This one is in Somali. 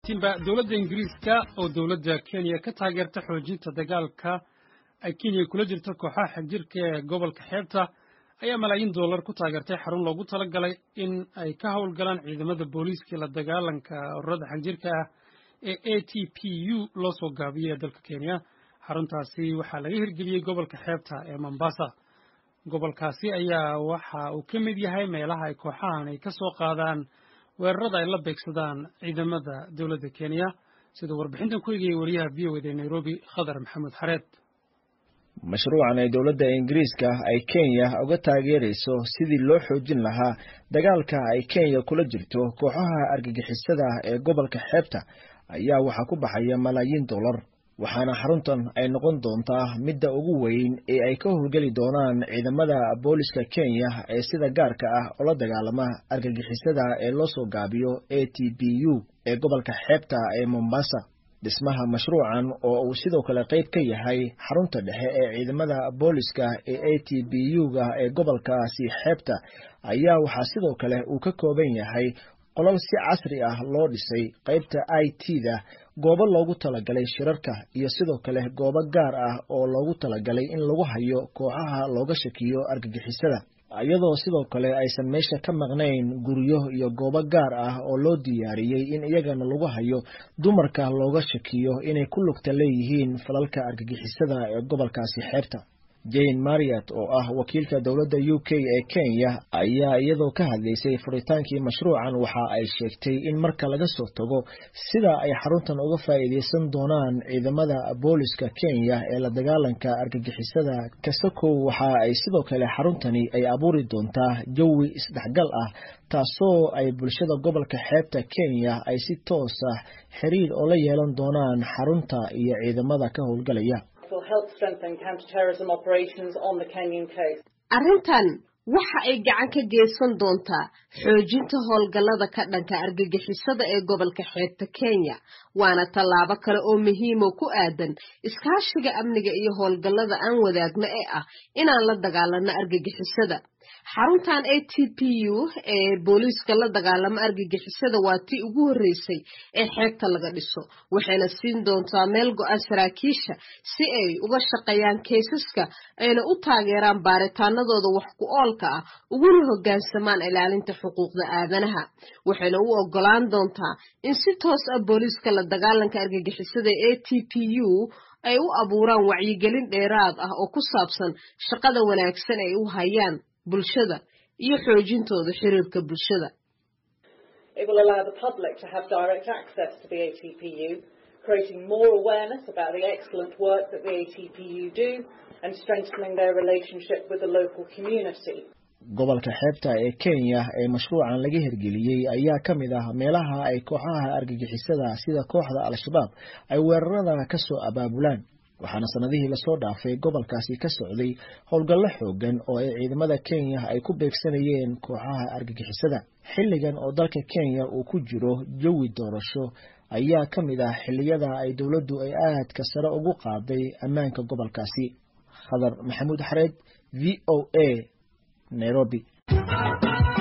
dhammaantiinba dowladda ingiriiska oo dowladda kenya ka taageerta xoojinta dagaalka ay kenya kula jirto kooxaha xagjirka ee gobolka xeebta ayaa malaayiin dollar ku taageertay xarun loogu talagalay in ay ka howlgalaan ciidamada booliiska la dagaalanka ururada xagjirka ah ee a t p u loo soo gaabiyey ee dalka kenya xaruntaasi waxaa laga hirgeliyey gobolka xeebta ee mombasa gobolkaasi ayaa waxa uu ka mid yahay meelaha ay kooxahan ay ka soo qaadaan weerarada ay la beegsadaan ciidamada dowladda kenya siduu warbixintan ku egayay wariyaha v o ed ee nairobi khadar maxamed xareed mashruucan ay dowladda ingiriiska ay kenya uga taageerayso sidii loo xoojin lahaa dagaalka ay kenya kula jirto kooxaha argagixisada ee gobolka xeebta ayaa waxaa ku baxaya malaayiin dollar waxaana xaruntan ay noqon doontaa midda ugu weyn ee ay ka howlgeli doonaan ciidamada booliska kenya ee sida gaarka ah oola dagaalama argagixisada ee loo soo gaabiyo a t b u ee gobolka xeebta ee mombasa dhismaha mashruucan oo uu sidoo kale qayb ka yahay xarunta dhexe ee ciidamada booliska ee a t b u-ga ee gobolkaasi xeebta ayaa waxaa sidoo kale uu ka kooban yahay qolal si casri ah loo dhisay qaybta i t da goobo loogu talagalay shirarka iyo sidoo kale goobo gaar ah oo loogu talagalay in lagu hayo kooxaha looga shakiyo argagixisada iyadoo sidoo kale aysan meesha ka maqnayn guryo iyo goobo gaar ah oo loo diyaariyey in iyagana lagu hayo dumarka looga shakiyo inay ku lugta leeyihiin falalka argagixisada ee gobolkaasi xeebta jane mariat oo ah wakiilka dowladda u k ee kenya ayaa iyadoo ka hadlaysay furitaankii mashruucan waxa ay sheegtay in marka laga soo tago sida ay xaruntan uga faa'iidaysan doonaan ciidamada booliska kenya ee la dagaalanka argagixisada kasakow waxa ay sidoo kale xaruntani ay abuuri doontaa jawi isdhexgal ah taasoo ay bulshada gobolka xeebta kenya ay si toos ah xiriir oo la yeelan doonaan xarunta iyo ciidamada ka howlgalaya arrintan waxa ay gacan ka geysan doontaa xoojinta howlgallada ka dhanka argagixisada ee gobolka xeebta kenya waana tallaabo kale oo muhiimo ku aadan iskaashiga amniga iyo howlgallada aan wadaagno ee ah inaan la dagaalano argagixisada xaruntan a t p u ee booliiska la dagaalamo argagixisada waa tii ugu horreysay ee xeebta laga dhiso waxayna siin doontaa meel go-aan saraakiisha si ay uga shaqeeyaan kaysaska ayna u taageeraan baaritaanadooda wax ku oolka ah uguna hoggaansamaan ilaalinta xuquuqda aadanaha waxayna u ogolaan doontaa in si toos ah booliiska la dagaalanka argagixisada ee a t p u ay u abuuraan wacyigelin dheeraad ah oo ku saabsan shaqada wanaagsan ay u hayaan bulshada iyo xoojintooda xiriirka bulshada creating more awareness about the excellent work that the ATPU do and strengthening their relationship with the local community. gobolka xeebta ee kenya ee mashruucan laga hirgeliyey ayaa ka mid ah meelaha ay kooxaha argagixisada sida kooxda al-shabaab ay weerarada ka soo abaabulaan waxaana sanadihii lasoo dhaafay gobolkaasi ka socday howlgallo xoogan oo ay ciidamada kenya ay ku beegsanayeen kooxaha argagixisada xilligan oo dalka kenya uu ku jiro jawi doorasho ayaa ka mid ah xilliyada ay dowladdu ay aadka sare ugu qaaday ammaanka gobolkaasi khadar maxamuud xareed v o a nairobi